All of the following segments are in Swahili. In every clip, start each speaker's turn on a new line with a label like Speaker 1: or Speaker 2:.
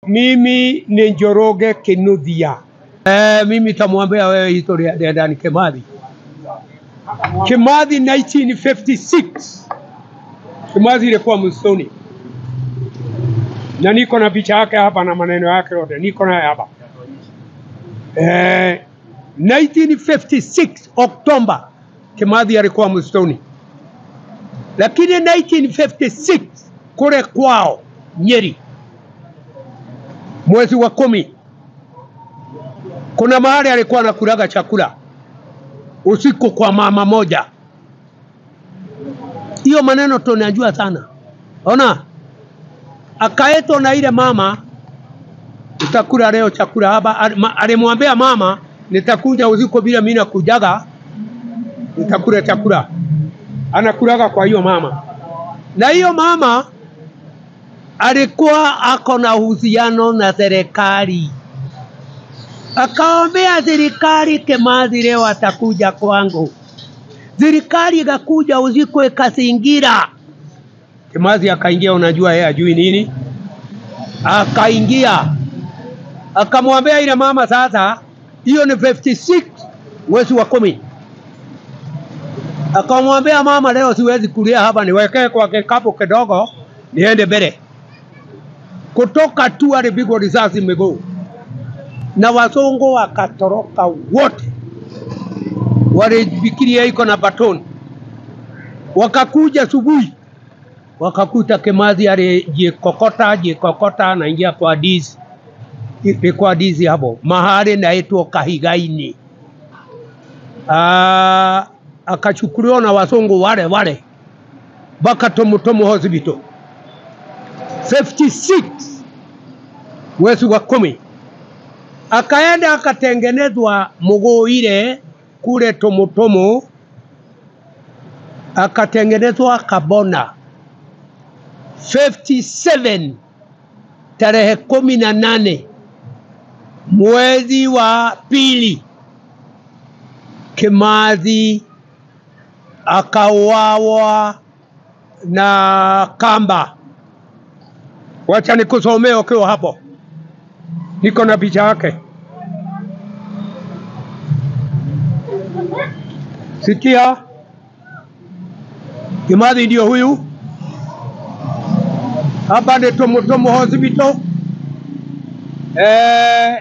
Speaker 1: mimi ni Njoroge Kinuthia. Eh, mimi tamwambia wewe historia ya Dedan Kimathi. Kimathi 1956 Kimathi ilikuwa msituni na niko na picha yake hapa na maneno yake yote niko naye hapa. Eh, 1956 Oktoba Kimathi alikuwa msituni, lakini 1956 kule kwao Nyeri mwezi wa kumi kuna mahali alikuwa anakulaga chakula usiku kwa mama moja. Hiyo maneno tunajua sana. Ona, akaetwa na ile mama, utakula leo chakula hapa. Ali- ma- Alimwambia mama, nitakuja usiku bila mimi nakujaga, nitakula chakula. Anakulaga kwa hiyo mama, na hiyo mama alikuwa ako na uhusiano na serikali akaombea serikali, Kimathi leo atakuja kwangu. Serikali ikakuja usiku ikazingira Kimathi, akaingia. Unajua yeye ajui nini, akaingia akamwambia ile mama, sasa hiyo ni 56 mwezi wa kumi. Akamwambia mama, leo siwezi kulia hapa, niwekee kwa kikapu kidogo niende mbele. Kutoka tu alipigwa risasi miguu na wazungu wakatoroka wote, walifikiria iko na baton. Wakakuja asubuhi, wakakuta Kimathi alijikokota jikokota, anaingia kwa dizi ilikuwa dizi hapo mahali naitwa Kahigaini. Ah, akachukuliwa na wazungu wale wale mpaka Tomutomu hospital 56 mwezi wa kumi akaenda akatengenezwa mguu ile kule Tomutomu, akatengenezwa Kabona 57 tarehe kumi na nane mwezi wa pili, Kimathi akauawa na kamba. Wacha nikusomea ukiwa hapo, niko na picha yake. Sikia, Kimathi ndio huyu hapa, ni Tomutomu Hospital. Eh,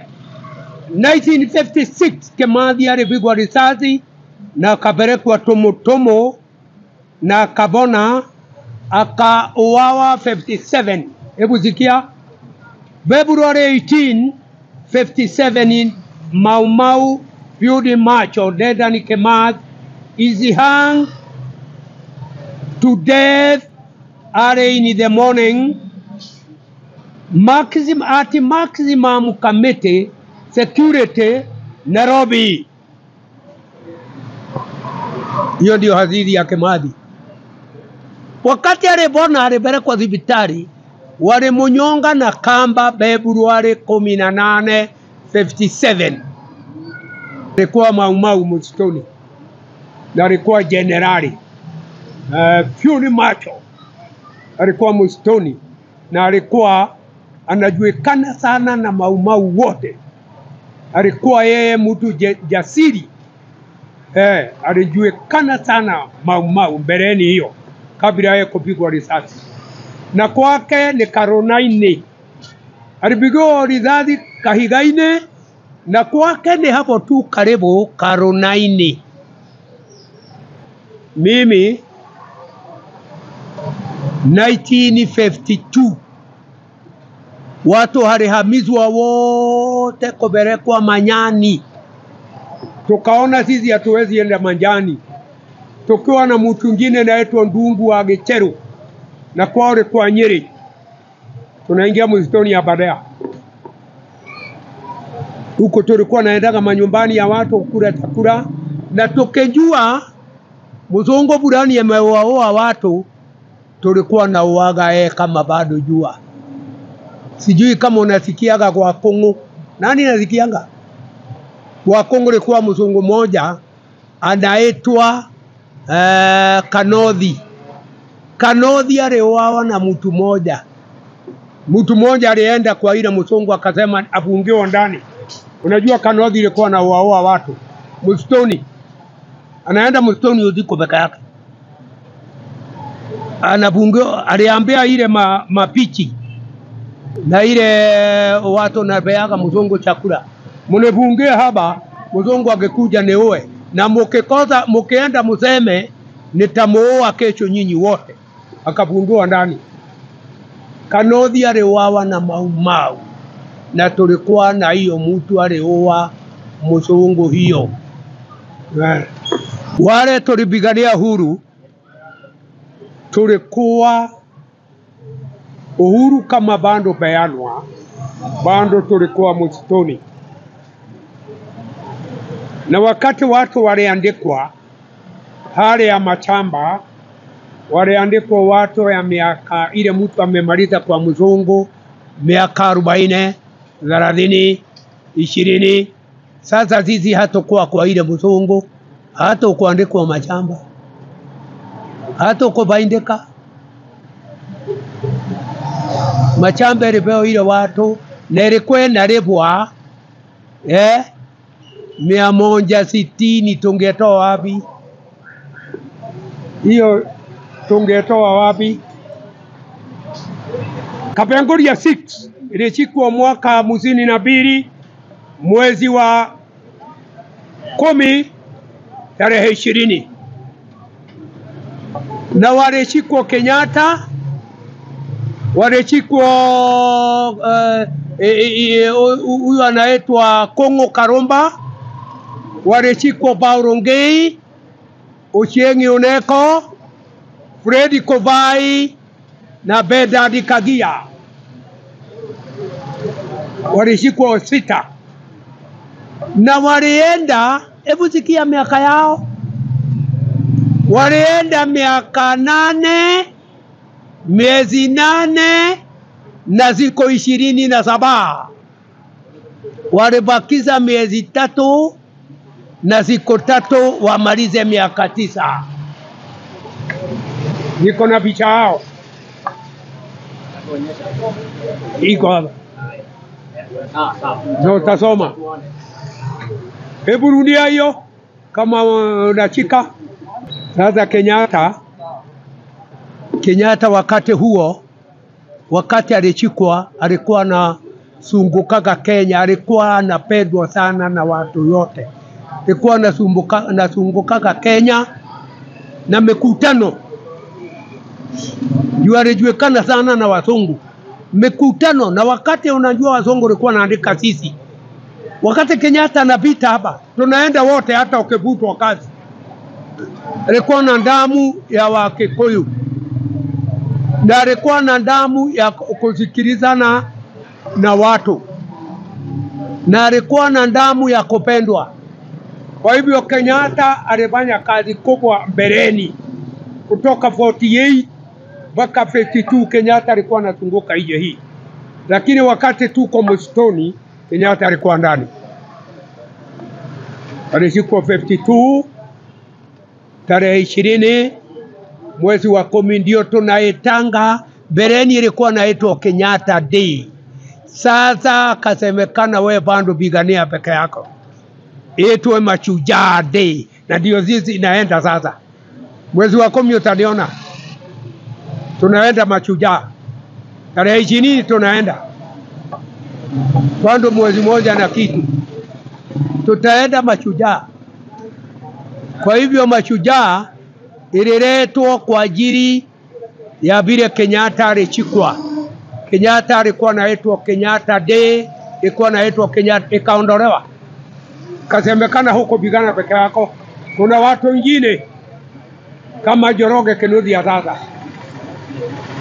Speaker 1: 1956 Kimathi alipigwa risasi na akapelekwa Tomutomu na Kabona akauawa 57. Hebu sikia, February 18 57 in Mau Mau field march of Dedan Kimathi is hung to death early in the morning maximum, at maximum committee security Nairobi. Hiyo ndio hadithi ya Kimathi. Wakati alipona alipelekwa hospitali, walimunyonga na kamba Februari kumi na nane 57. Alikuwa Maumau msituni na alikuwa jenerali uh, Fury Macho alikuwa msituni na alikuwa anajulikana sana na Maumau wote. Alikuwa yeye mtu je- jasiri eh, alijulikana sana Maumau mbeleni hiyo kabla yeye kupigwa risasi, na kwake ni Karonaini. Alipigwa risasi Kahigaine na kwake ni hapo tu karibu Karonaini. Mimi 1952 watu walihamizwa wote kupelekwa Manyani, tukaona sisi hatuwezi enda Manyani, tukiwa na mtu mwingine naitwa Ndungu wa Gicheru na kwao ilikuwa Nyeri. Tunaingia msituni ya Badea huko, tulikuwa naendaga manyumbani ya watu kula chakula, na tukijua mzungu fulani amewaoa watu, tulikuwa na uaga yeye kama bado jua. Sijui kama unasikiaga kwa Kongo, nani nasikianga kwa Kongo? Ilikuwa mzungu mmoja anaitwa eh, Kanodhi. Kanodhi aliuawa na mtu mmoja Mtu mmoja alienda kwa ile msongo akasema afungiwe ndani. Unajua Kanothi ilikuwa na uaua watu msitoni, anaenda msitoni usiku peke yake, anafungiwa. Aliambia ile ma, mapichi na ile watu napeaga mzungu chakula, mnifungie hapa, mzungu akikuja niue, na mkikosa mkienda mseme nitamuoa kesho nyinyi wote. Akafungiwa ndani. Kanothi aliuawa na Maumau na tulikuwa na hiyo mtu aliua mzungu hiyo. Eh, Wale tulipigania huru tulikuwa uhuru kama bando peanwa, bando tulikuwa msituni, na wakati watu waliandikwa hali ya machamba, waliandikwa watu ya miaka ile mtu amemaliza kwa mzungu miaka arobaini, thelathini, ishirini. Sasa sisi hatakuwa kwa ile mzungu, hata kuandikwa machamba, hata kubaindika machamba ilipewa ile watu na ilikuwa inalipwa eh, mia moja sitini. Tungetoa wapi hiyo? Tungetoa wapi? Kapenguria 6 ilishikwa mwaka hamsini na mbili mwezi wa kumi tarehe ishirini na walishikwa Kenyatta walishikwa eh, eh, eh, huyu anaitwa Kongo Karumba, walishikwa Paulo Ngei, Ochieng' Oneko, Fredi Kovai na Bedadi Kagia walishikwa sita na walienda, hebu sikia miaka yao, walienda miaka nane miezi nane na ziko ishirini na saba walibakiza miezi tatu na ziko tatu wamalize miaka tisa. Niko na picha yao iko hapa, na utasoma. Hebu rudia hiyo kama unachika. Sasa Kenyatta Kenyatta wakati huo, wakati alichikwa, alikuwa na sungukaga Kenya, alikuwa anapendwa sana na watu yote, alikuwa anasumbuka nasungukaga Kenya na mikutano juu alijulikana sana na wazungu mikutano. Na wakati unajua wazungu walikuwa naandika sisi, wakati Kenyatta anapita hapa, tunaenda wote, hata ukivutwa kazi. Alikuwa na damu ya Wakikuyu na alikuwa na damu ya kusikilizana na watu na alikuwa na damu ya kupendwa. Kwa hivyo Kenyatta alifanya kazi kubwa mbeleni, kutoka 48 mpaka 52 Kenyatta alikuwa anazunguka nje hii, lakini wakati tuko msituni Kenyatta alikuwa ndani. Alishikwa 52 tarehe ishirini mwezi wa kumi ndio tunaitanga. Mbeleni ilikuwa naitwa Kenyatta Day. Sasa kasemekana we bado pigania peke yako, itwe Mashujaa Day, na ndio sisi inaenda sasa. Mwezi wa kumi utaniona tunaenda Mashujaa, tarehe ishirini tunaenda bado mwezi moja na kitu tutaenda Mashujaa. Kwa hivyo Mashujaa ililetwa kwa ajili ya vile Kenyatta alichikwa. Kenyatta alikuwa naitwa Kenyatta Day, ilikuwa naitwa Kenyatta, ikaondolewa, kasemekana huko pigana peke yako. Kuna watu wengine kama Joroge Kinuthia sasa